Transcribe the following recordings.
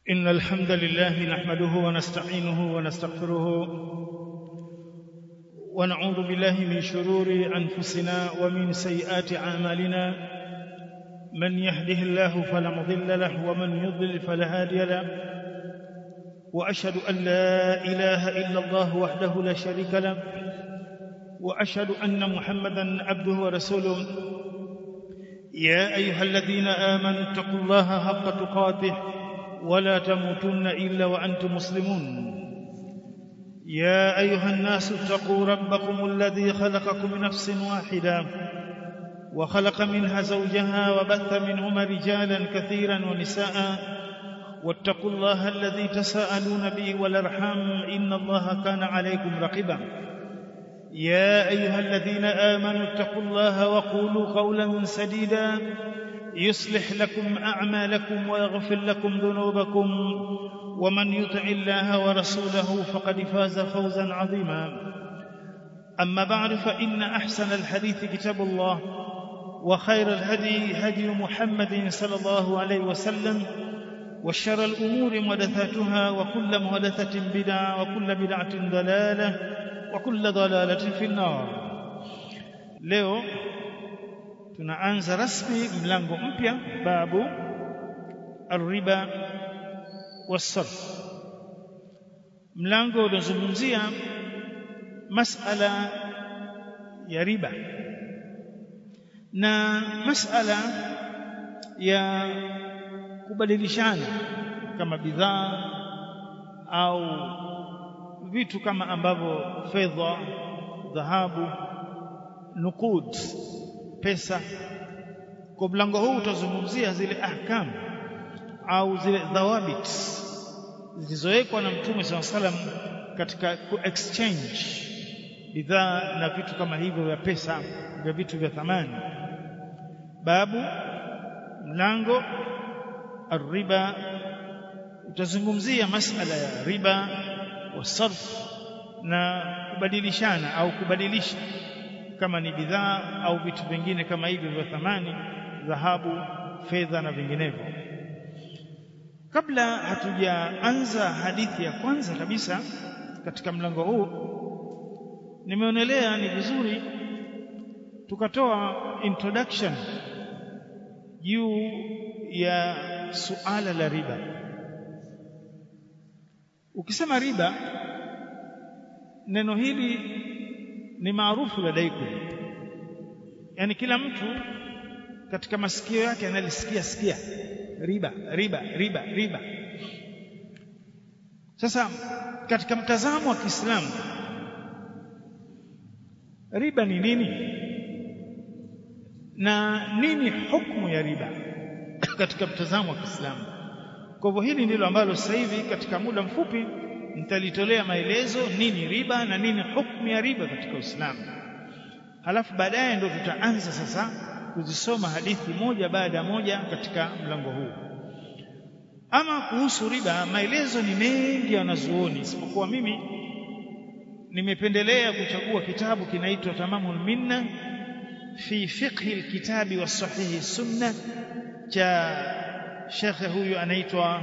إن الحمد لله نحمده ونستعينه ونستغفره ونعوذ بالله من شرور أنفسنا ومن سيئات أعمالنا من يهده الله فلا مضل له ومن يضلل فلا هادي له وأشهد أن لا إله إلا الله وحده لا شريك له وأشهد أن محمدا عبده ورسوله يا أيها الذين آمنوا اتقوا الله حق تقاته ولا تموتن إلا وأنتم مسلمون يا أيها الناس اتقوا ربكم الذي خلقكم من نفس واحدة وخلق منها زوجها وبث منهما رجالا كثيرا ونساء واتقوا الله الذي تساءلون به والأرحام إن الله كان عليكم رقيبا يا أيها الذين آمنوا اتقوا الله وقولوا قولا سديدا يصلح لكم أعمالكم ويغفر لكم ذنوبكم ومن يطع الله ورسوله فقد فاز فوزا عظيما أما بعد فإن أحسن الحديث كتاب الله وخير الهدي هدي محمد صلى الله عليه وسلم وشر الأمور محدثاتها وكل محدثة بدعة وكل بدعة ضلالة وكل ضلالة في النار leo tunaanza rasmi mlango mpya babu arriba wasarf mlango unazungumzia masala ya riba na masala ya kubadilishana kama bidhaa au vitu kama ambavyo fedha dhahabu nukud pesa kwa mlango huu utazungumzia zile ahkam au zile dhawabit zilizowekwa na mtume SAW salam katika ku exchange bidhaa na vitu kama hivyo vya pesa vya vitu vya thamani babu mlango arriba utazungumzia masala ya riba wasarf na kubadilishana au kubadilisha kama ni bidhaa au vitu vingine kama hivyo vya thamani dhahabu fedha na vinginevyo kabla hatujaanza hadithi ya kwanza kabisa katika mlango huu nimeonelea ni vizuri tukatoa introduction juu ya suala la riba ukisema riba neno hili ni maarufu ladaikum yani kila mtu katika masikio yake analisikia sikia riba riba riba riba sasa katika mtazamo wa Kiislamu riba ni nini na nini hukumu ya riba katika mtazamo wa Kiislamu kwa hivyo hili ndilo ambalo sasa hivi katika muda mfupi nitalitolea maelezo nini riba na nini hukumu ya riba katika Uislamu. Halafu baadaye ndio tutaanza sasa kuzisoma hadithi moja baada ya moja katika mlango huu. Ama kuhusu riba, maelezo ni mengi wanazuoni, isipokuwa mimi nimependelea kuchagua kitabu kinaitwa Tamamul Minna fi fiqhi alkitabi wa sahihi sunna cha shekhe huyu anaitwa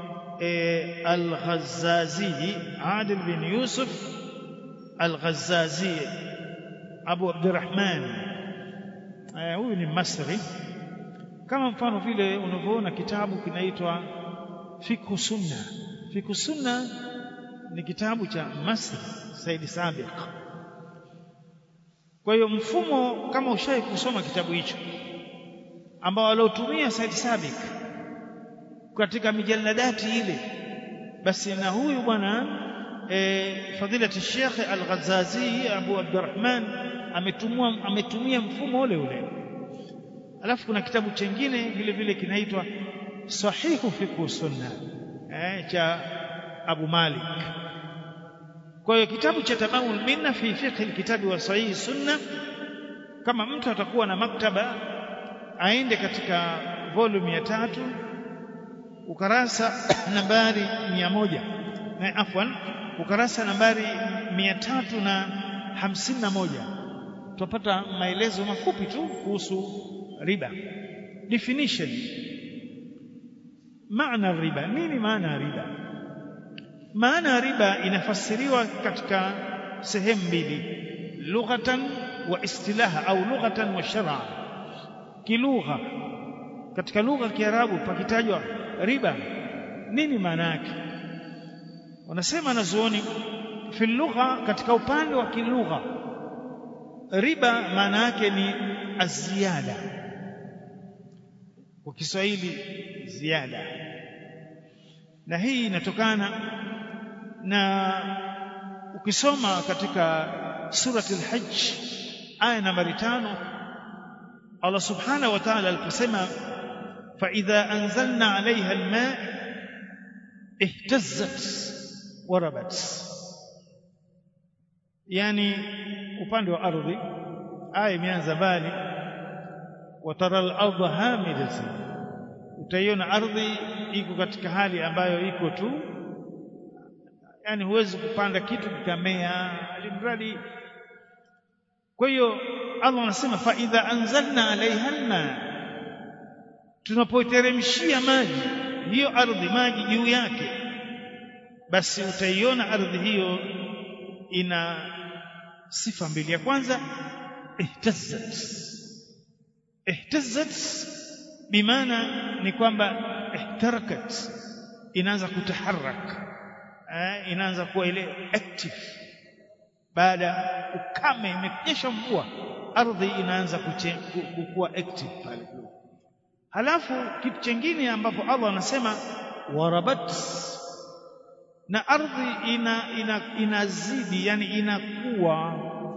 Al-Ghazazi Adil bin Yusuf Al-Ghazazi Abu Abdurrahman huyu ni Masri kama mfano vile unavyoona kitabu kinaitwa Fiqh Sunna Fiqh Sunna ni kitabu cha Masri Said Sabiq kwa hiyo mfumo kama ushai kusoma kitabu hicho ambao aliotumia Said Sabiq katika mijalladati ile basi na huyu bwana e, fadilati Sheikh Al-Ghazazi Abu Abdurrahman ametumia ametumia mfumo ule ule alafu kuna kitabu chengine vile vile kinaitwa Sahihu Fiqh Sunna eh, cha Abu Malik kwa hiyo kitabu cha Tamamul Minna fi fiqh al-kitabi wa sahihi sunna kama mtu atakuwa na maktaba aende katika volume ya tatu ukarasa nambari mia moja na afwan ukarasa nambari mia tatu na hamsini na moja tutapata maelezo mafupi tu kuhusu riba definition maana riba nini maana ya riba maana ya riba inafasiriwa katika sehemu mbili lughatan wa istilaha au lughatan wa shar'a kilugha katika lugha ya Kiarabu pakitajwa riba nini maana yake wanasema wanazuoni fi lugha katika upande wa kilugha riba maana yake ni aziada kwa Kiswahili ziada na hii inatokana na ukisoma katika surati al-hajj aya nambari tano Allah subhanahu wa ta'ala aliposema fa idha anzalna 'alayha al-ma' ihtazzat wa rabat yani upande wa ardhi aya imeanza mbali watara al-ardha hamidatan utaiona ardhi iko katika hali ambayo iko tu yani huwezi kupanda kitu kikamea alimradi kwa hiyo Allah anasema fa idha anzalna alaiha alma tunapoiteremshia maji hiyo ardhi maji juu yake basi utaiona ardhi hiyo ina sifa mbili ya kwanza ihtazzat ihtazzat bimaana ni kwamba ihtarakat inaanza kutaharak eh, inaanza kuwa ile active baada ukame imenyesha mvua ardhi inaanza kuwa active pale halafu kitu chengine ambapo Allah anasema warabat na ardhi ina, ina inazidi yani inakuwa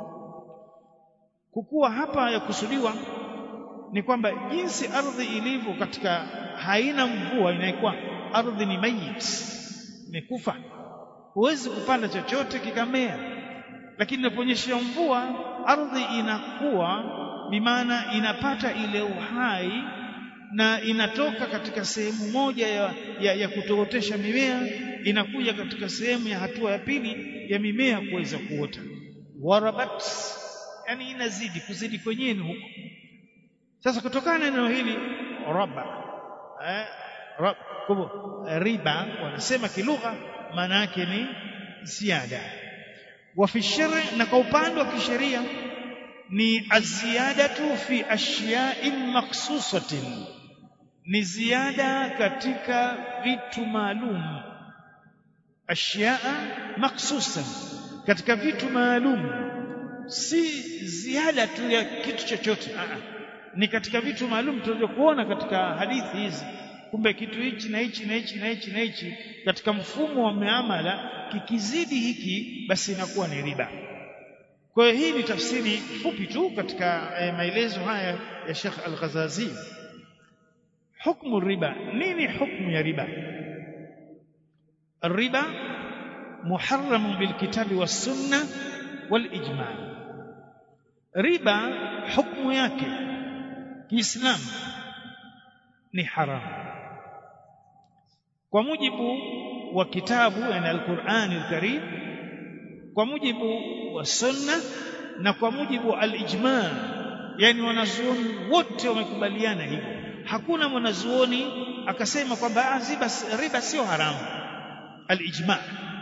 kukua hapa ya kusudiwa ni kwamba jinsi ardhi ilivyo katika haina mvua inaikuwa ardhi ni mayit imekufa huwezi kupanda chochote kikamea lakini inaponyesha mvua ardhi inakuwa bimaana inapata ile uhai na inatoka katika sehemu moja ya, ya, ya kutootesha mimea inakuja katika sehemu ya hatua ya pili ya mimea kuweza kuota warabat yani inazidi kuzidi kwenyewe huko sasa kutokana na neno hili raba eh, rab, kubo, riba wanasema kilugha maana yake ni ziada wa fi shari na kwa upande wa kisheria ni aziyadatu fi ashya'in makhsusatin ni ziada katika vitu maalum ashyaa makhsusan katika vitu maalum si ziada tu ya kitu chochote ni katika vitu maalum tunavyokuona katika hadithi hizi kumbe kitu hichi na hichi na hichi na hichi na hichi katika mfumo wa muamala kikizidi hiki basi inakuwa ni riba kwa hiyo hii ni tafsiri fupi tu katika eh, maelezo haya ya Sheikh Al-Ghazazi hukmu riba nini hukmu ya riba الربا محرم بالكتاب والسنة والإجماع ربا حكم yake kiislamu ni haramu kwa mujibu wa kitabu yani al-Qur'an al-Karim kwa mujibu wa sunna na kwa mujibu wa al-ijma yani wanazuoni wote wamekubaliana hivyo hakuna mwanazuoni akasema kwamba riba sio haramu al-ijma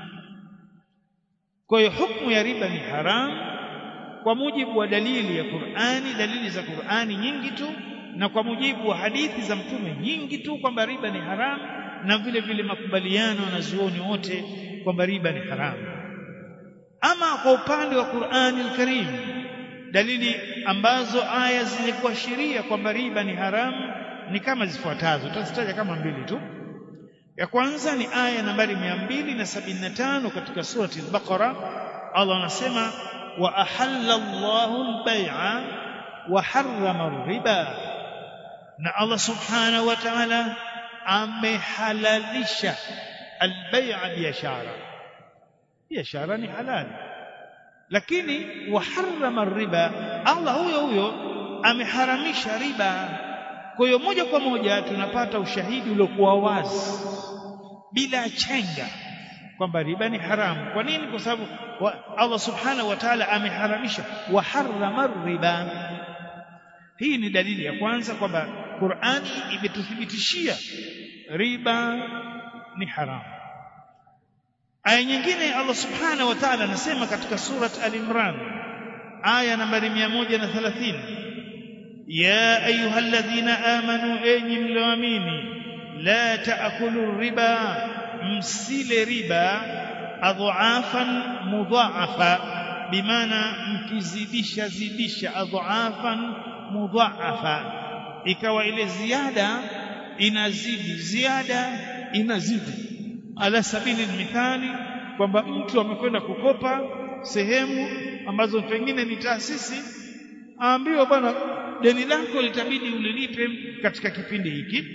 kwa hiyo hukumu ya riba ni haramu kwa mujibu wa dalili ya Qur'ani dalili za Qur'ani nyingi tu na kwa mujibu wa hadithi za mtume nyingi tu kwamba riba ni haramu na vile vile makubaliano na zuoni wote kwamba riba ni haramu ama kwa upande wa Qur'ani al-Karim dalili ambazo aya zenye kuashiria kwamba riba ni haramu ni kama zifuatazo tutazitaja kama mbili tu ya kwanza ni aya nambari 275 katika surati al-Baqara Allah anasema wa ahalla Allahu al-bai'a wa harrama ar-riba na Allah subhanahu wa ta'ala amehalalisha al-bai'a biashara biashara ni halali lakini wa harrama ar-riba Allah huyo huyo ameharamisha riba kwa hiyo moja kwa moja tunapata ushahidi uliokuwa wazi bila chenga kwamba riba ni haramu kwa nini kwa sababu Allah subhanahu wa ta'ala ameharamisha wa harrama riba hii ni dalili ya kwanza kwamba Qur'ani imetuthibitishia riba ni haramu aya nyingine Allah subhanahu wa ta'ala anasema katika surat al-imran aya nambari 130 ya ayyuhalladhina amanu enyi mlioamini la taakulu riba msile riba adhafan mudhaafa bimaana mkizidisha zidisha adhafan mudhaafa ikawa ile ziada inazidi ziada inazidi ala sabili mithali kwamba mtu amekwenda kukopa sehemu ambazo pengine ni taasisi aambiwa bwana deni lako litabidi ulilipe katika kipindi hiki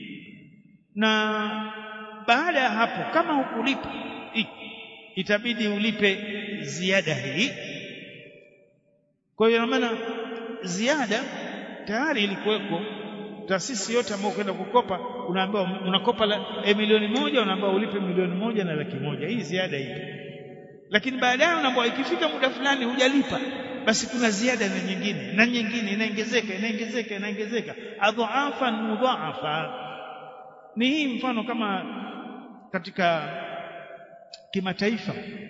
na baada ya hapo kama hukulipa itabidi ulipe ziada hii kwa hiyo maana ziada tayari ilikuweko taasisi yote ambayo kwenda kukopa unaambiwa unakopa la, e, milioni moja unaambiwa ulipe milioni moja na laki moja hii ziada hii lakini baadaye unaambiwa ikifika muda fulani hujalipa basi kuna ziada na nyingine na nyingine inaongezeka inaongezeka inaongezeka adhafan mudhaafa ni hii mfano kama katika kimataifa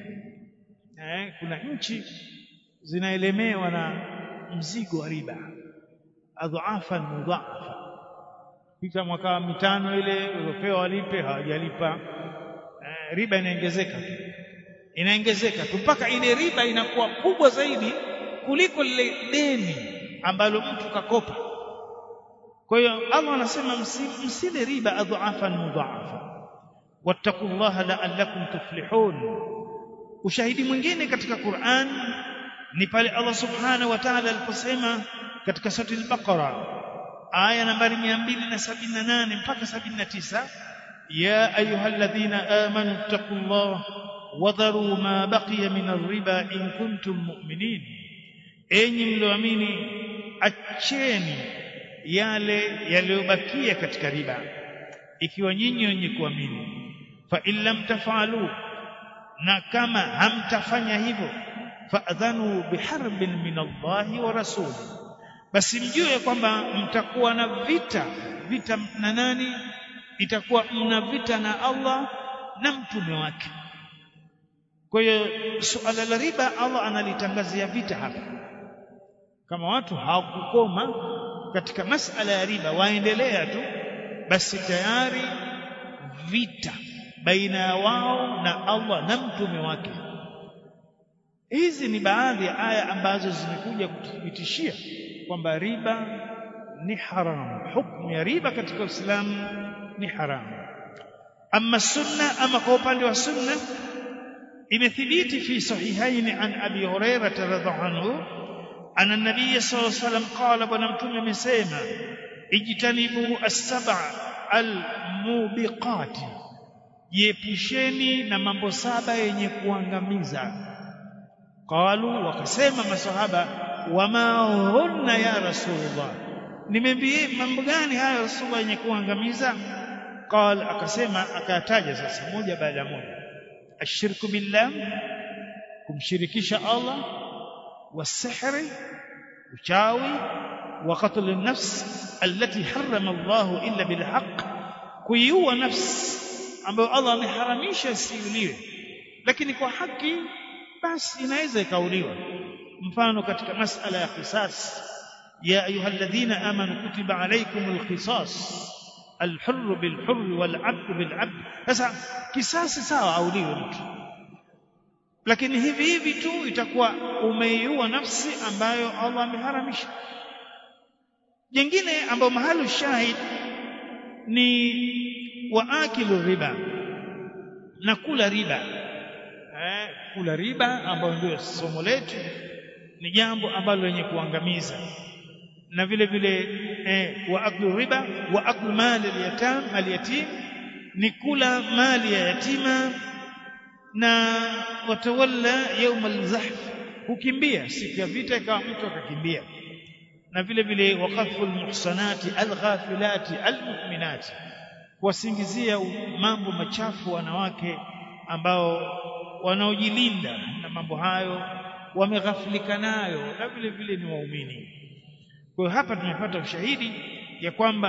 eh, kuna nchi zinaelemewa na mzigo wa riba adhafan mudhaafa pita mwaka mitano ile uliopewa walipe hawajalipa eh, riba inaongezeka inaongezeka tu mpaka ile riba inakuwa kubwa zaidi kuliko lile deni ambalo mtu kakopa kwa hiyo Allah anasema msile riba adhafan mudhaafa wattaqullaha la'allakum tuflihun ushahidi mwingine katika Qur'an ni pale Allah subhanahu wa ta'ala aliposema katika sura al-Baqara aya nambari 278 mpaka 79 ya ayyuhalladhina amanu taqullaha wadharu ma baqiya min ar-riba in kuntum mu'minin enyi mlioamini acheni yale yaliyobakia katika riba ikiwa nyinyi wenye kuamini fa in lam tafalu na kama hamtafanya hivyo fa'dhanu biharbin min Allahi wa rasuli basi mjue kwamba mtakuwa na vita vita na nani itakuwa mna vita na Allah na mtume wake kwa hiyo suala la riba Allah analitangazia vita hapa kama watu hawakukoma katika masala ya riba waendelea tu basi tayari vita baina ya wao na Allah na mtume wake hizi ni baadhi ya aya ambazo zimekuja kututhibitishia kwamba riba ni haramu hukumu ya riba katika Uislamu ni haramu ama sunna ama kwa upande wa sunna imethibiti fi sahihaini an abi hurairah radhiallahu anhu أن النبي صلى الله عليه وسلم قال بنا متوم amesema ijtanibu as-sab'a al-mubiqat jiepusheni na mambo saba yenye kuangamiza qalu wakasema masahaba wama hunna ya rasulullah nimembie mambo gani haya rasulullah yenye kuangamiza qal akasema akataja sasa moja baada ya moja ashirku billah kumshirikisha Allah والسحر uchawi wa qatl an-nafs allati harrama Allah illa bil haqq kuiua nafsi ambayo Allah ameharamisha isiuliwe lakini kwa haki basi inaweza ikauliwa mfano katika masala ya qisas ya ayyuhalladhina amanu kutiba alaykumul qisas الحر بالحر والعبد بالعبد sasa kisasi sawa auliwe mtu lakini hivi hivi tu itakuwa umeiua nafsi ambayo Allah ameharamisha jingine ambayo mahali shahid ni waakilu riba na kula riba eh, kula riba ambayo ndio somo letu ni jambo ambalo lenye kuangamiza na vile vile eh, waaklu riba wa aklu mali al-yatim al-yatim ni kula mali ya yatima na watawalla يوم الزحف kukimbia siku ya vita ikawa mtu akakimbia na vile vile waqafu almuhsanati alghafilati almu'minati kuwasingizia mambo machafu wanawake ambao wanaojilinda na mambo hayo wameghafilika nayo na vile vile ni waumini kwa hiyo hapa tumepata ushahidi ya kwamba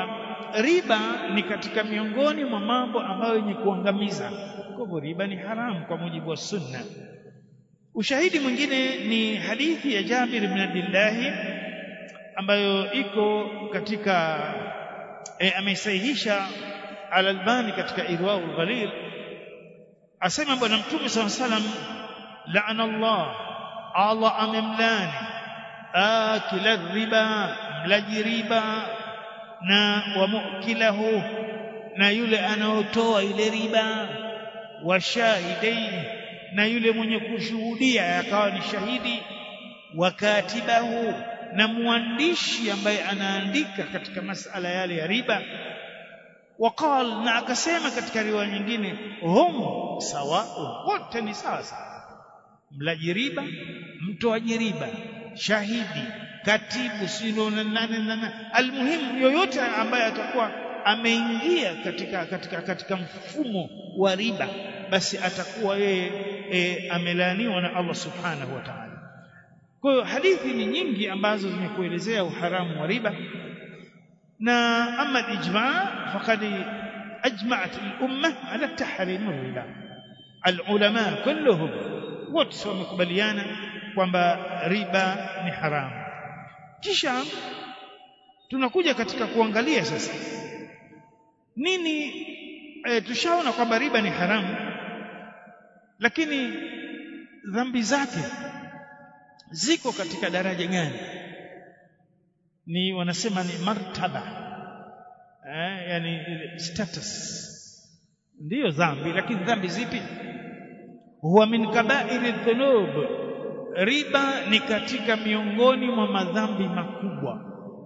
riba ni katika miongoni mwa mambo ambayo yenye kuangamiza kwa hivyo riba ni haramu kwa mujibu wa sunna ushahidi mwingine ni hadithi ya Jabir ibn Abdullah ambayo iko katika e, ameisahihisha al-Albani katika Irwaul Ghalil asema bwana mtume SAW salam laana Allah Allah amemlani akila riba mlaji riba na wa mukilahu na yule anaotoa ile riba wa shahidai na yule mwenye kushuhudia akawa ni shahidi wa katibahu na mwandishi ambaye anaandika katika masala yale ya riba waqal na akasema katika riwaya nyingine hum sawa wote ni sawa sawa mlaji riba mtoaji riba shahidi katibu sio nane nane almuhimu yoyote ambaye atakuwa ameingia katika katika katika mfumo wa riba basi atakuwa yeye e, amelaaniwa na Allah subhanahu wa ta'ala kwa hiyo hadithi ni nyingi ambazo zimekuelezea uharamu wa riba na ama al-ijma' faqad ajma'at al-umma ala tahrim ar-riba al-ulama kulluhum wote wamekubaliana kwamba riba ni haramu kisha tunakuja katika kuangalia sasa nini e, tushaona kwamba riba ni haramu lakini dhambi zake ziko katika daraja gani ni wanasema ni martaba eh, yani status ndiyo dhambi lakini dhambi zipi huwa min kabairi dhunub riba ni katika miongoni mwa madhambi makubwa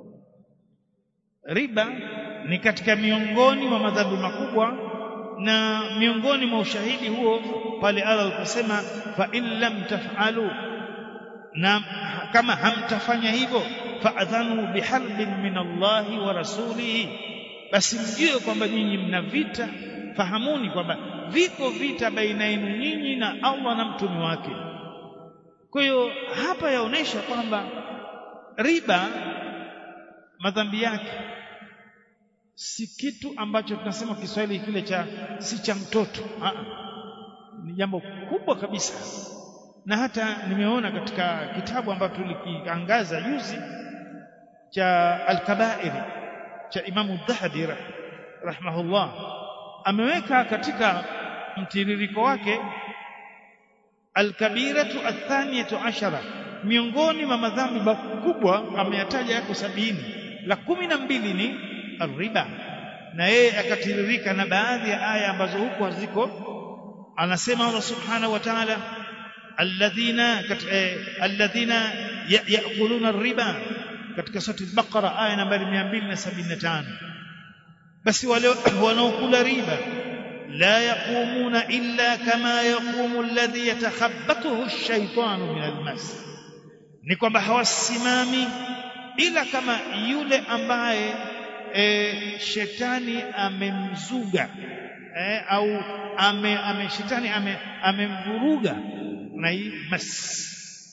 riba ni katika miongoni mwa madhambi makubwa na miongoni mwa ushahidi huo pale Allah aliposema fa in lam taf'alu na kama hamtafanya hivyo fa'adhanu biharbin min Allahi wa rasulihi basi mjue kwamba nyinyi mna vita fahamuni kwamba viko vita baina yenu nyinyi na Allah na mtume wake kwa hiyo hapa yaonesha kwamba riba madhambi yake si kitu ambacho tunasema Kiswahili kile cha si cha mtoto Aa, ni jambo kubwa kabisa na hata nimeona katika kitabu ambacho tulikiangaza juzi cha al-kabair cha Imamu Dhahabi rahimahullah ameweka katika mtiririko wake al-kabiratu athaniyatu ashara miongoni mwa madhambi makubwa ameyataja yako sabini la kumi na mbili ni riba na yeye akatiririka na baadhi ya aya ambazo huko haziko anasema Allah subhanahu wa ta'ala alladhina alladhina yaakuluna ar-riba katika sura al-Baqara aya nambari 275 basi wale wanaokula riba la yaqumuna illa kama yaqumu alladhi yatakhabbathu ash-shaytanu min al-mas ni kwamba hawasimami ila kama yule ambaye e, shetani amemzuga e, au ame, ame shetani ame, amemvuruga na hii mas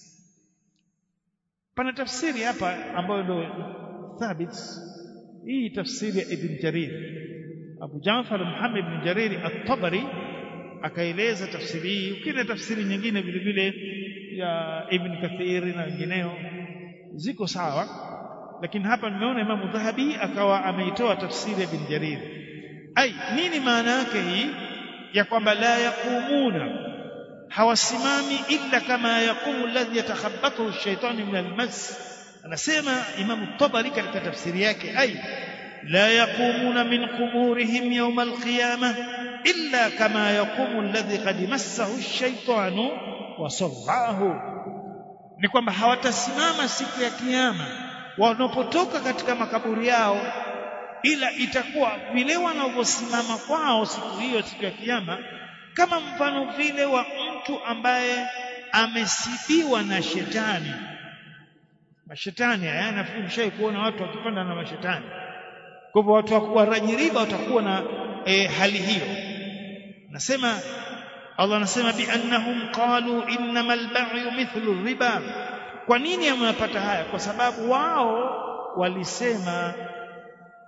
pana tafsiri hapa ambayo ndio thabit hii tafsiri ya Ibn Jarir Abu Jafar Muhammad ibn Jarir at-Tabari akaeleza tafsiri hii ukina tafsiri nyingine vile vile ya Ibn Kathir na wengineo ziko sawa lakini hapa nimeona Imam Dhahabi akawa ameitoa tafsiri ya Ibn Jarir ai nini maana yake hii ya kwamba la yaqumuna hawasimami illa kama yaqumu alladhi yatakhabbathu ash-shaytanu min al-mas anasema Imam Tabari katika tafsiri yake ai la yaqumuna min quburihim yawm al-qiyamah illa kama yaqumu alladhi qad massahu ash-shaytanu wa sarrahu ni kwamba hawatasimama siku ya kiyama wanapotoka katika makaburi yao ila itakuwa vile wanavyosimama kwao siku hiyo siku ya kiyama kama mfano vile wa mtu ambaye amesibiwa na shetani mashetani haya nafikiri mshai kuona watu wakipanda na mashetani kwa hivyo watu wa rajiriba watakuwa na e, hali hiyo nasema Allah anasema bi annahum qalu innamal ba'yu mithlu riba kwa nini amepata haya kwa sababu wao walisema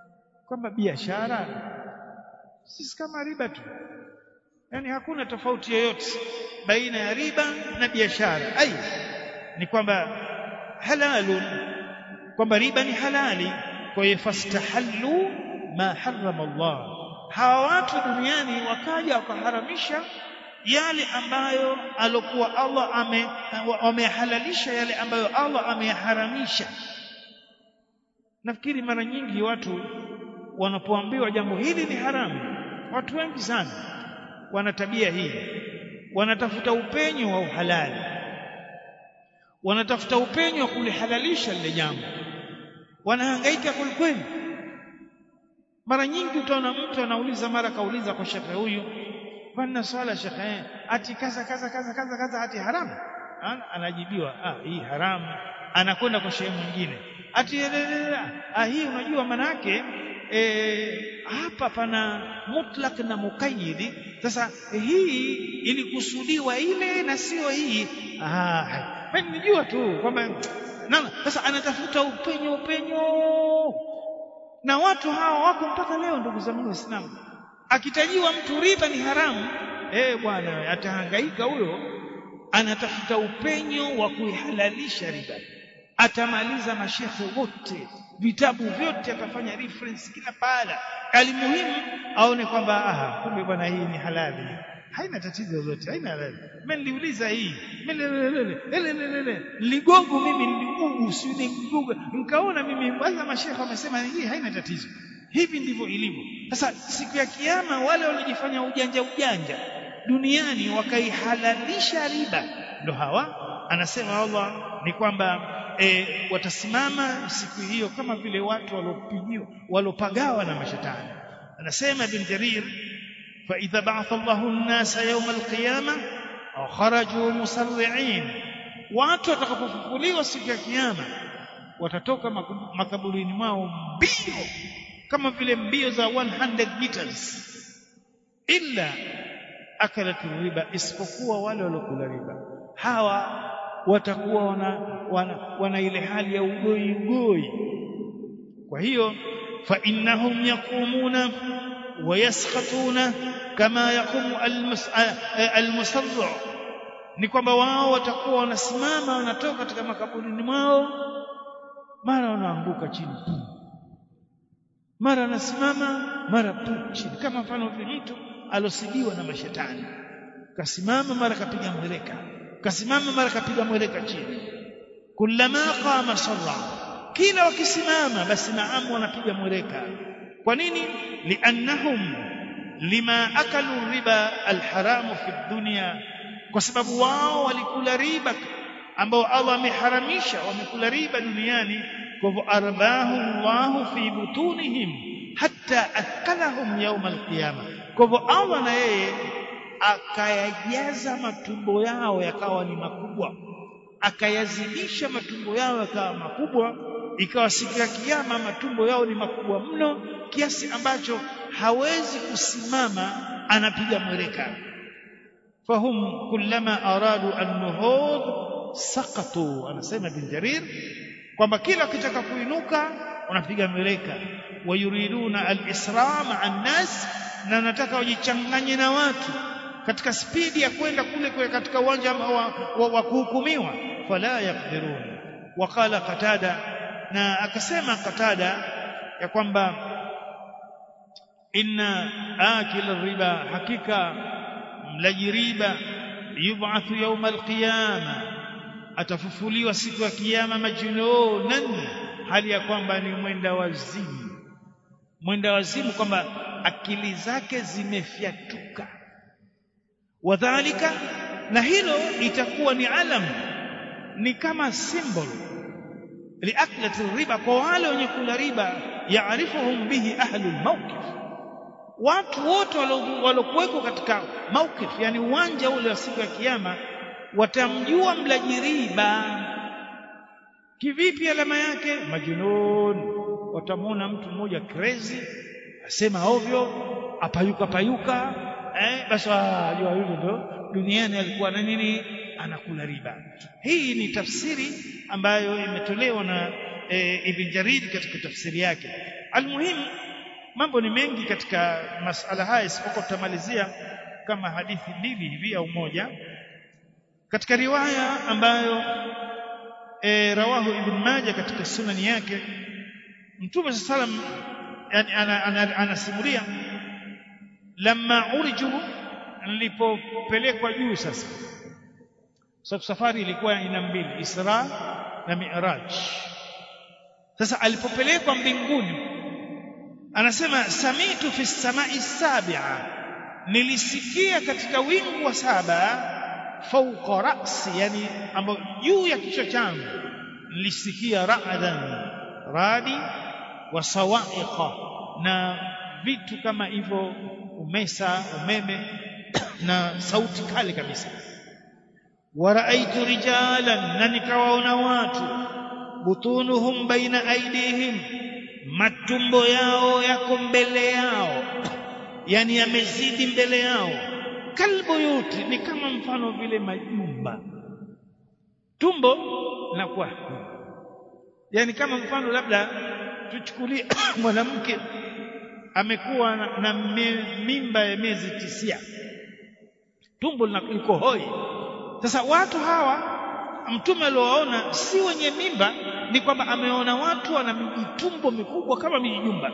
kwamba biashara sisi kama riba tu yani hakuna tofauti yoyote baina ya riba na biashara ai ni kwamba halalun kwamba riba ni halali kwa hiyo fastahallu ma harrama Allah hawa watu duniani wakaja wakaharamisha yale ambayo alokuwa Allah ame wamehalalisha yale ambayo Allah ameyaharamisha nafikiri mara nyingi watu wanapoambiwa jambo hili ni haramu watu wengi sana wana tabia hii wanatafuta upenyo wa uhalali wanatafuta upenyo wa kulihalalisha lile jambo wanahangaika kwelikweli mara nyingi utaona mtu anauliza mara kauliza kwa shekhe huyu bwana swala shekhe ati kaza kaza kaza kaza kaza ati haramu anajibiwa ah hii haramu anakwenda kwa shehe mwingine ati ah hii unajua manake e, hapa pana mutlak na mukayyidi sasa hii ilikusudiwa ile na sio hii ah mimi nijua tu kwamba sasa anatafuta upenyo upenyo na watu hawa wako mpaka leo ndugu zangu waislamu akitajiwa mtu riba ni haramu eh bwana atahangaika huyo anatafuta upenyo wa kuihalalisha riba atamaliza mashekhe wote vitabu vyote atafanya reference kila pahala alimuhimu aone kwamba aha kumbe bwana hii ni halali haina tatizo lolote haina halali mimi niliuliza hii ligongo mimi niligugu si niligugu nikaona mimi kwanza mashekhe wamesema hii haina tatizo hivi ndivyo ilivyo sasa siku ya kiyama wale waliojifanya ujanja ujanja duniani wakaihalalisha riba ndo hawa anasema Allah ni kwamba e, watasimama siku hiyo kama vile watu waliopigiwa walopagawa na mashetani anasema ibn Jarir fa idha ba'atha Allahu an-nasa yawm al-qiyamah kharaju musarri'in watu watakapofufuliwa siku ya kiyama watatoka makaburini mwao mbio kama vile mbio za 100 meters illa akalat riba isipokuwa wale waliokula riba hawa watakuwa wana, wana, wana ile hali ya ugoi ugoi kwa hiyo fa innahum yaqumuna wa yaskhatuna kama yaqumu almusarru ni kwamba wao watakuwa wanasimama wanatoka katika makaburini mwao mara wanaanguka chini mara anasimama mara pu chini kama mfano vile mtu alosibiwa na mashetani kasimama mara kapiga mweleka kasimama mara kapiga mweleka chini kullama qama sarra kila wakisimama basi naam wanapiga mweleka kwa nini liannahum lima akalu riba alharamu fi dunya kwa sababu wao walikula riba ambao Allah ameharamisha wamekula riba duniani kwa hivyo arbahu Allahu fi butunihim hatta akalahum yawm alqiyama kwa hivyo Allah na yeye akayajaza matumbo yao yakawa ni makubwa akayazidisha matumbo yao yakawa makubwa ikawa siku ya kiyama matumbo yao ni makubwa mno kiasi ambacho hawezi kusimama anapiga mweleka fahum kullama aradu an-nuhud saqatu anasema bin jarir kwamba kila kitaka kuinuka unapiga mweleka wayuriduna al-isra ma'a an-nas na nataka wajichanganye na watu katika spidi ya kwenda kule kule katika uwanja wa, wa, wa kuhukumiwa fala yaqdirun waqala qatada na akasema qatada ya kwamba inna akila riba hakika mlaji riba yub'athu yawm alqiyama atafufuliwa siku ya kiyama majnunan hali ya kwamba ni mwenda wazimu mwenda wazimu kwamba akili zake zimefyatuka wadhalika na hilo itakuwa ni alam ni kama symbol liaklati riba kwa wale wenye kula riba yaarifuhum bihi ahlu lmawqif watu wote walokuweko katika mawqif yani uwanja ule wa siku ya kiyama watamjua mlaji riba kivipi alama yake majunun watamwona mtu mmoja crazy asema ovyo apayuka payuka eh basi wajua yule ndo duniani alikuwa na nini anakula riba hii ni tafsiri ambayo imetolewa na e, Ibn Jarir katika tafsiri yake almuhimu mambo ni mengi katika masala haya isipokuwa tutamalizia kama hadithi mbili hivi au moja katika riwaya ambayo e, rawahu ibn Majah katika sunani yake Mtume sallam yani anasimulia lamma uriju nilipopelekwa juu sasa sababu safari ilikuwa ina mbili Isra na Mi'raj sasa alipopelekwa mbinguni anasema samitu fi samai sabia nilisikia katika wingu wa saba fauqa ra'si yani ambayo juu ya kichwa changu nilisikia ra'dan radi wa sawa'iqa na vitu kama hivyo umesa umeme na sauti kali kabisa waraaitu rijalan na nikawaona watu butunuhum baina aidihim matumbo yao yako mbele yao yani yamezidi mbele yao kalbuyuti ni kama mfano vile majumba tumbo linakuwa yani kama mfano labda tuchukulie mwanamke amekuwa na, na mimba ya miezi tisia tumbo liko hoi sasa watu hawa mtume aliowaona si wenye mimba ni kwamba ameona watu wana mitumbo mikubwa kama mijumba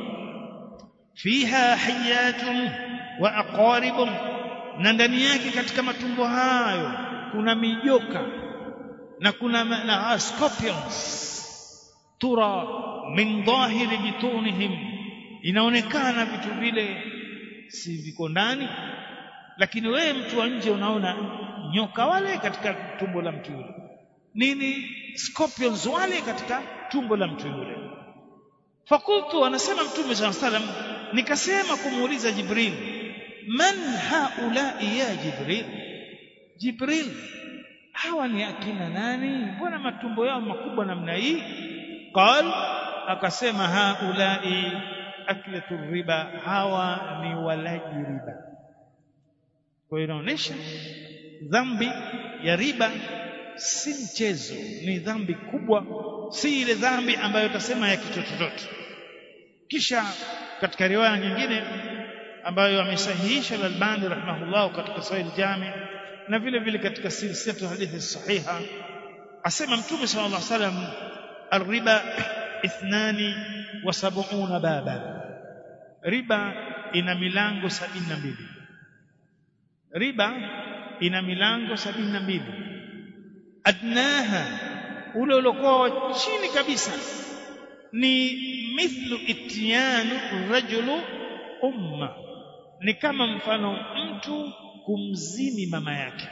fiha hayatun wa aqaribun na ndani yake katika matumbo hayo kuna mijoka na kuna na scorpions tura min dhahiri bitunihim inaonekana vitu vile si viko ndani lakini wewe mtu wa nje unaona nyoka wale katika tumbo la mtu yule nini scorpions wale katika tumbo la mtu yule fakultu anasema mtume saa salam nikasema kumuuliza jibril man haulai ya jibril jibril hawa ni akina nani mbona matumbo yao makubwa namna hii qal akasema haulai aklatu riba hawa ni walaji riba kwa hiyo inaonyesha dhambi ya riba si mchezo ni dhambi kubwa si ile dhambi ambayo utasema ya kichochototo kisha katika riwaya nyingine ambayo amesahihisha al-Albani rahimahullah katika Sahih Jami na vile vile katika silsilatu hadithi sahiha asema mtume sallallahu alaihi wasallam الربا اثنان وسبعون بابا riba ina milango sabini na mbili riba ina milango sabini na mbili adnaha ule uliokuwa chini kabisa ni mithlu ityanu rajulu umma ni kama mfano mtu kumzini mama yake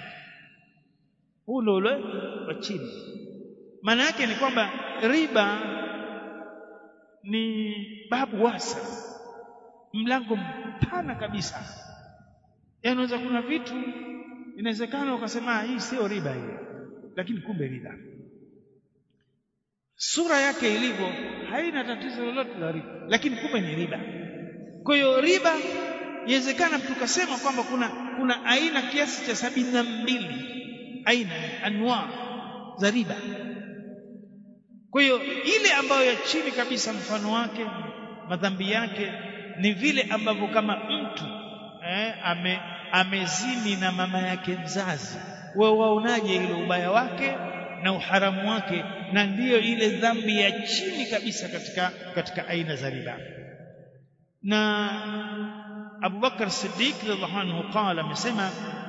ule ule wa chini maana yake ni kwamba riba ni babu wasa mlango mpana kabisa yaani unaweza kuna vitu inawezekana ukasema hii sio riba hii lakini kumbe riba sura yake ilivyo haina tatizo lolote la riba lakini kumbe ni riba kwa hiyo riba inawezekana tukasema kwamba kuna kuna aina kiasi cha sabini na mbili aina anwa za riba kwa hiyo ile ambayo ya chini kabisa mfano wake madhambi yake ni vile ambavyo kama mtu eh, ame, amezini na mama yake mzazi wewe waonaje ile ubaya wake na uharamu wake na ndiyo ile dhambi ya chini kabisa katika katika aina za riba na Abu Bakar Siddiq radhiallahu anhu qala amesema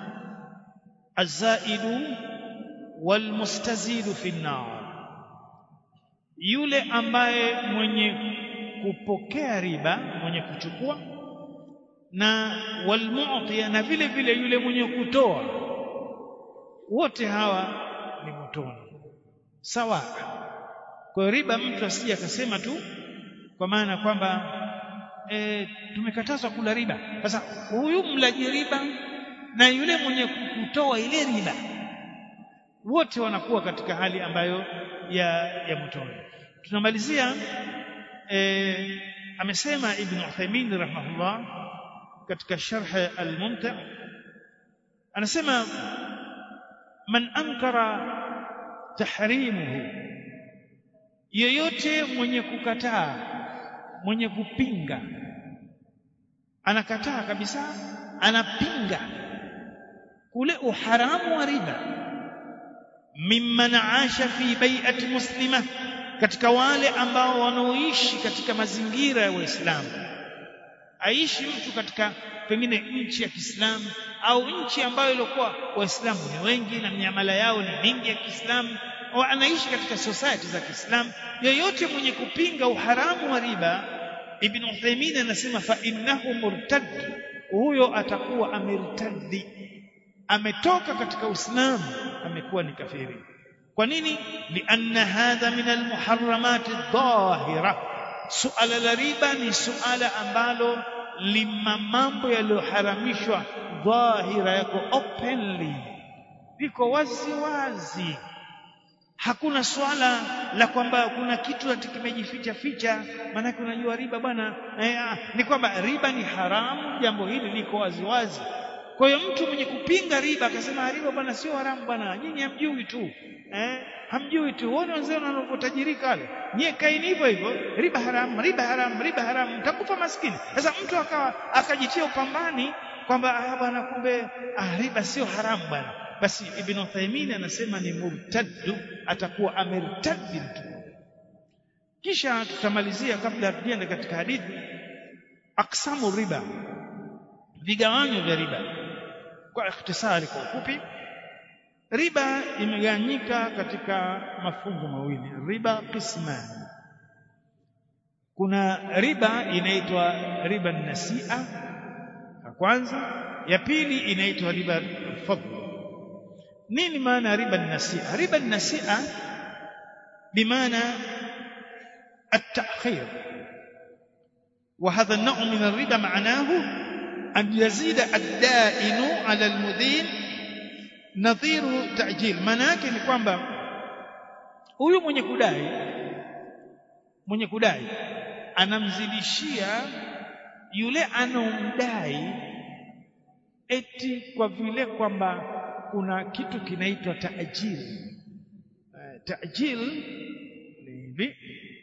azaidu walmustazidu fi an-nar yule ambaye mwenye kupokea riba mwenye kuchukua na walmu'ti na vile vile yule mwenye kutoa wote hawa ni motoni sawa kwa riba mtu asije akasema tu kwa maana kwamba e, tumekatazwa kula riba sasa huyu mlaji riba na yule mwenye kutoa ile riba wote wanakuwa katika hali ambayo ya ya motoni tunamalizia e, amesema ibn Uthaymeen rahimahullah katika sharh al-mumta anasema man ankara tahrimuhu yoyote mwenye kukataa mwenye kupinga anakataa kabisa anapinga kule uharamu wa riba mimman asha fi bai'ati muslima katika wale ambao wanaoishi katika mazingira ya Uislamu aishi mtu katika pengine nchi ya Kiislamu au nchi ambayo ilikuwa Waislamu ni wengi na miamala yao ni mingi ya Kiislamu au anaishi katika society za Kiislamu yoyote mwenye kupinga uharamu wa riba Ibn Uthaymeen anasema fa innahu murtad huyo atakuwa amertadi ametoka katika Uislamu amekuwa ni kafiri kwa nini lianna hadha min almuharramat adh-dhahira suala la riba ni suala ambalo lima mambo yaliyoharamishwa dhahira yako openly liko wazi wazi hakuna swala la kwamba kuna kitu ati kimejificha ficha maanake unajua riba bwana eh, ni kwamba riba ni haramu jambo hili liko wazi wazi kwa hiyo mtu mwenye kupinga riba akasema riba bwana sio haramu bwana nyinyi hamjui tu eh hamjui tu uone wenzao wanavyotajirika wale nyie kaini hivyo hivyo riba haramu riba haramu riba haramu mtakufa maskini sasa mtu akawa akajitia upambani kwamba ah bwana kumbe ah, riba sio haramu bwana basi ibn Uthaymeen anasema ni murtaddu atakuwa amertaddi mtu kisha tutamalizia kabla tuende katika hadithi aksamu riba vigawanyo vya riba kwa ikhtisari kwa ufupi riba imegawanyika katika mafungu mawili riba qismani kuna riba inaitwa riba nasia ya kwanza ya pili inaitwa riba fadl nini maana riba nasia riba nasia bimaana التأخير وهذا النوع من الربا معناه أن يزيد الدائن على المدين نظير تأجيل manake ni kwamba huyu mwenye kudai mwenye kudai anamzidishia yule anomdai eti kwa vile kwamba kuna kitu kinaitwa taajil taajil ni hivi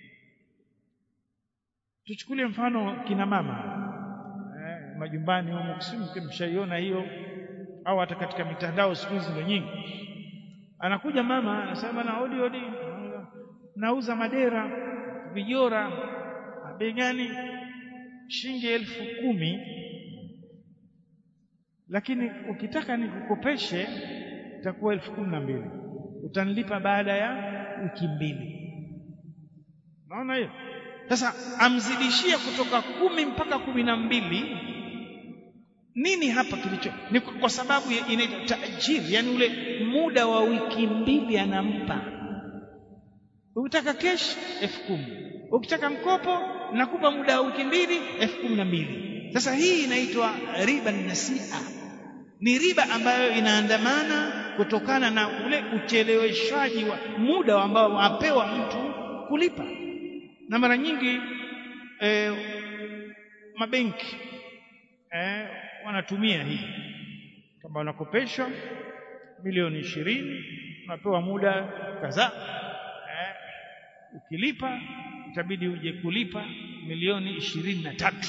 tuchukulie mfano kina mama eh, majumbani humo kusimke mshaiona hiyo au hata katika mitandao siku hizi ndio nyingi anakuja mama anasema na odi odi nauza madera vijora bei gani shilingi elfu kumi lakini ukitaka nikukopeshe itakuwa elfu kumi na mbili utanilipa baada ya wiki mbili naona hiyo sasa amzidishia kutoka kumi mpaka kumi na mbili nini hapa kilicho ni kwa sababu inaitwa taajiri yani ule muda wa wiki mbili anampa ukitaka kesh elfu kumi ukitaka mkopo nakupa muda wa wiki mbili elfu kumi na mbili sasa hii inaitwa riba nasia ni riba ambayo inaandamana kutokana na ule ucheleweshaji wa muda ambao apewa mtu kulipa na mara nyingi eh, mabenki eh, wanatumia hii kama wanakopeshwa milioni ishirini unapewa muda kadhaa eh, ukilipa itabidi uje kulipa milioni ishirini na tatu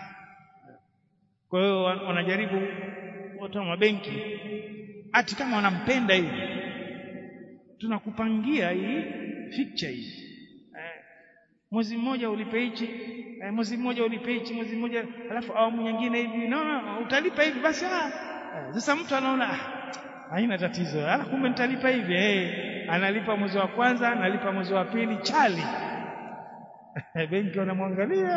kwa hiyo wanajaribu watu wa mabenki ati kama wanampenda hivi tunakupangia hii fikcha hii mwezi mmoja ulipe hichi eh, mwezi mmoja ulipe hichi mwezi mmoja alafu awamu nyingine hivi naona utalipa hivi basi ah sasa mtu anaona ah, haina tatizo ah kumbe nitalipa hivi eh analipa mwezi wa kwanza analipa mwezi wa pili chali benki wanamwangalia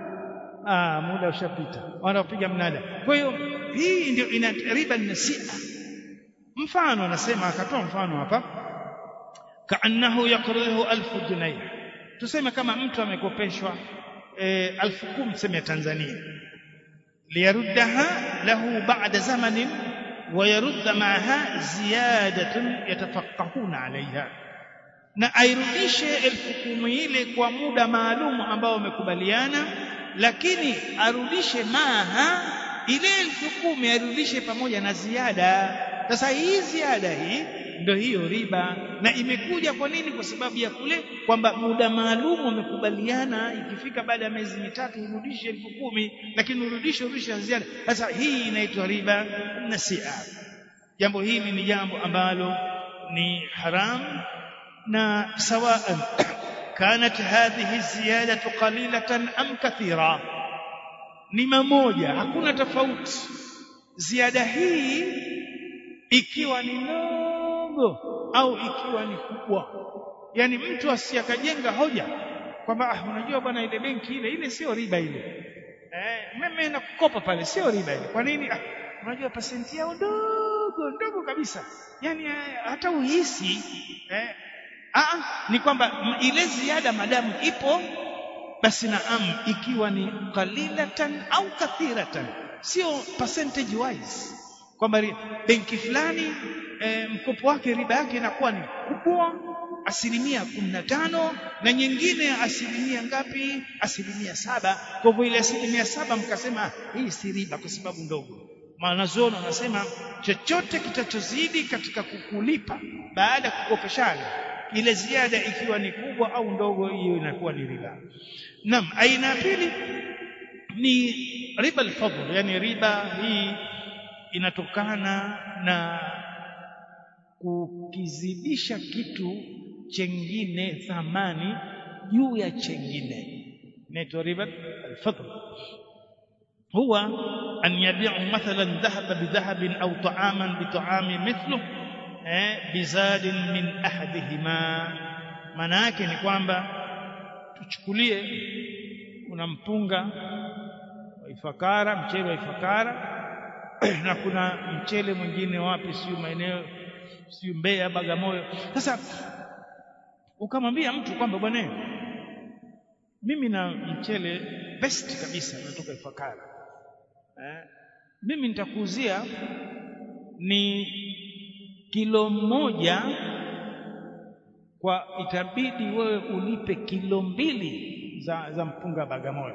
ah muda ushapita wanapiga mnada kwa hiyo hii ndio ina riba nasia mfano anasema akatoa mfano hapa kaannahu yaqrihu alfu junayh tuseme kama mtu amekopeshwa e, alfu kumi tuseme ya Tanzania liyaruddaha lahu ba'da zamanin wa yarudda ma'aha ziyadatun yatafaqahuna alaiha na airudishe elfu kumi ile kwa muda maalum ambao wamekubaliana lakini arudishe maha ile elfu kumi arudishe pamoja na ziada sasa hii ziada hii ndio hiyo riba na imekuja kwa nini kwa sababu ya kule kwamba muda maalum wamekubaliana ikifika baada ya miezi mitatu urudishe elfu kumi lakini urudishe urudishe ziada sasa hii inaitwa riba nasia jambo hili ni jambo ambalo ni haram na sawaan kanat hadhihi ziyadatu qalilatan am kathira ni mamoja hakuna tofauti ziada hii ikiwa ni ndogo au ikiwa ni kubwa yani mtu asiyakajenga hoja kwamba ah unajua bwana ile benki ile ile sio riba ile eh mimi nakukopa pale sio riba ile kwa nini ah unajua pasenti yao ndogo ndogo kabisa yani eh, hata uhisi eh ah ni kwamba ile ziada madamu ipo basi naam ikiwa ni qalilatan au kathiratan sio percentage wise kwamba benki fulani e, mkopo wake riba yake inakuwa ni kubwa asilimia kumi na tano na nyingine asilimia ngapi asilimia saba kwa hivyo ile asilimia saba mkasema hii si riba kwa sababu ndogo mwanazuoni wanasema chochote kitachozidi katika kukulipa baada ya kukopeshana ile ziada ikiwa ni kubwa au ndogo hiyo inakuwa ni riba naam aina ya pili ni riba al-fadl yani riba hii inatokana na kukizidisha kitu chengine thamani juu ya chengine inaitwa riba al-fadl huwa an yabi'u mathalan dhahaba bidhahabin au ta'aman bita'ami mithlu eh bizadin min ahadihima maana yake ni kwamba tuchukulie kuna mpunga wa ifakara mchele wa ifakara na kuna mchele mwingine wapi sio maeneo sio Mbeya Bagamoyo sasa ukamwambia mtu kwamba bwana mimi na mchele best kabisa natoka ifakara eh, mimi nitakuuzia ni kilo moja kwa itabidi wewe ulipe kilo mbili za, za mpunga Bagamoyo.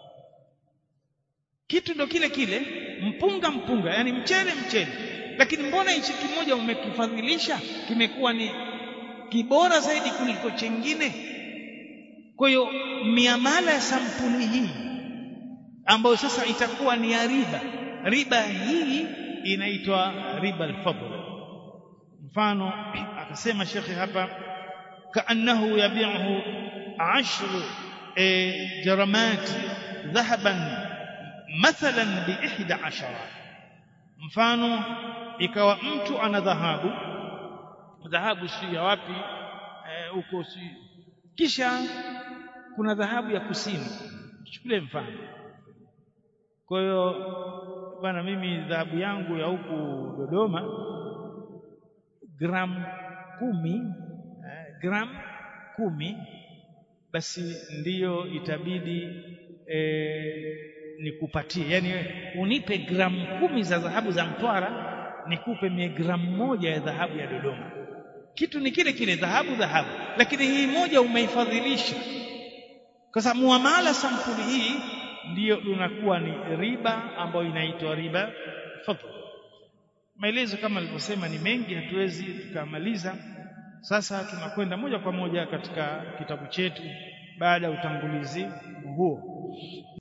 Kitu ndo kile kile, mpunga mpunga, yani mchele mchele, lakini mbona hichi kimoja umekifadhilisha kimekuwa ni kibora zaidi kuliko chengine? Kwa hiyo miamala ya sampuli hii ambayo sasa itakuwa ni ya riba, riba hii inaitwa riba al-fadl. Mfano akasema shekhe hapa كأنه يبيعه عشر جرمات ذهبا مثلا بإحدى عشرة mfano ikawa mtu ana dhahabu dhahabu si ya wapi huko si kisha kuna dhahabu ya kusini chukulie mfano kwa hiyo bana mimi dhahabu yangu ya huku Dodoma gramu kumi gram kumi basi ndiyo itabidi e, nikupatie yani unipe gramu kumi za dhahabu za Mtwara nikupe mie gramu moja ya dhahabu ya Dodoma kitu ni kile kile dhahabu dhahabu lakini hii moja umeifadhilisha kwa sababu muamala sampuli hii ndiyo unakuwa ni riba ambayo inaitwa riba fadl maelezo kama nilivyosema ni mengi hatuwezi tukamaliza sasa tunakwenda moja kwa moja katika kitabu chetu baada ya utangulizi huo